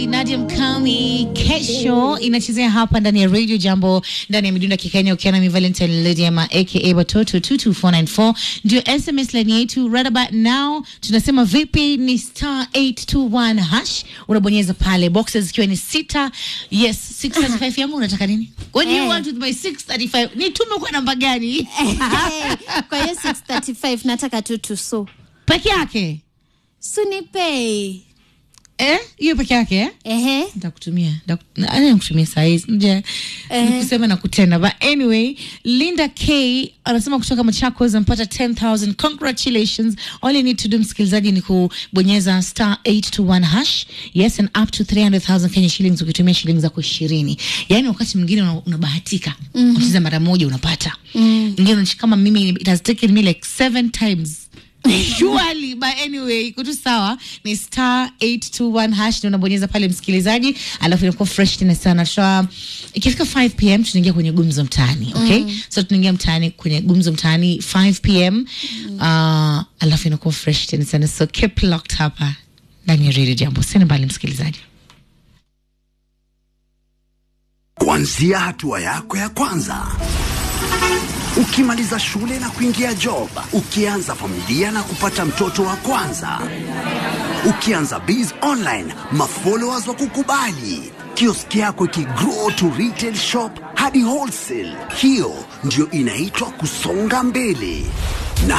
Kali, Nadia Mkami kesho inachezea hapa ndani ya Radio Jambo ndani ya midunda kikenya ukiana mi Valentine Lydiama aka Batoto 22494 ndio SMS line yetu right about now. Tunasema vipi? Ni star 821 hash, unabonyeza pale boxes zikiwa ni sita. Yes, 635 yangu unataka nini? What do you Eh. want with my 635? Nitume kwa namba gani? kwa hiyo 635 nataka tu tuso Peke yake? sunipei Eh? Hiyo peke yake eh? ehe ntakutumia nakutumia sahizi nje kusema na kutenda but anyway linda k anasema kutoka machakos ampata 10000 congratulations all you need to do msikilizaji ni kubonyeza star 821 hash yes and up to 300000 kenya shillings ukitumia shilingi zako ishirini yaani wakati mwingine una- unabahatika mm unacheza mara moja unapata ingine kama mimi it has taken me like seven times surely but anyway kutu sawa ni star 821 hash ndio unabonyeza pale msikilizaji alafu inakuwa fresh tena sana Tuta, ikifika 5 pm tunaingia kwenye gumzo mtaani okay so tunaingia mtaani kwenye gumzo mtaani 5 pm uh, alafu inakuwa fresh tena sana so keep locked hapa ndani ya radio jambo sina mbali msikilizaji Kuanzia hatua yako ya kwanza, ukimaliza shule na kuingia job, ukianza familia na kupata mtoto wa kwanza, ukianza biz online, mafollowers wa kukubali, kioski yako ikigrow to retail shop hadi wholesale. Hiyo ndio inaitwa kusonga mbele.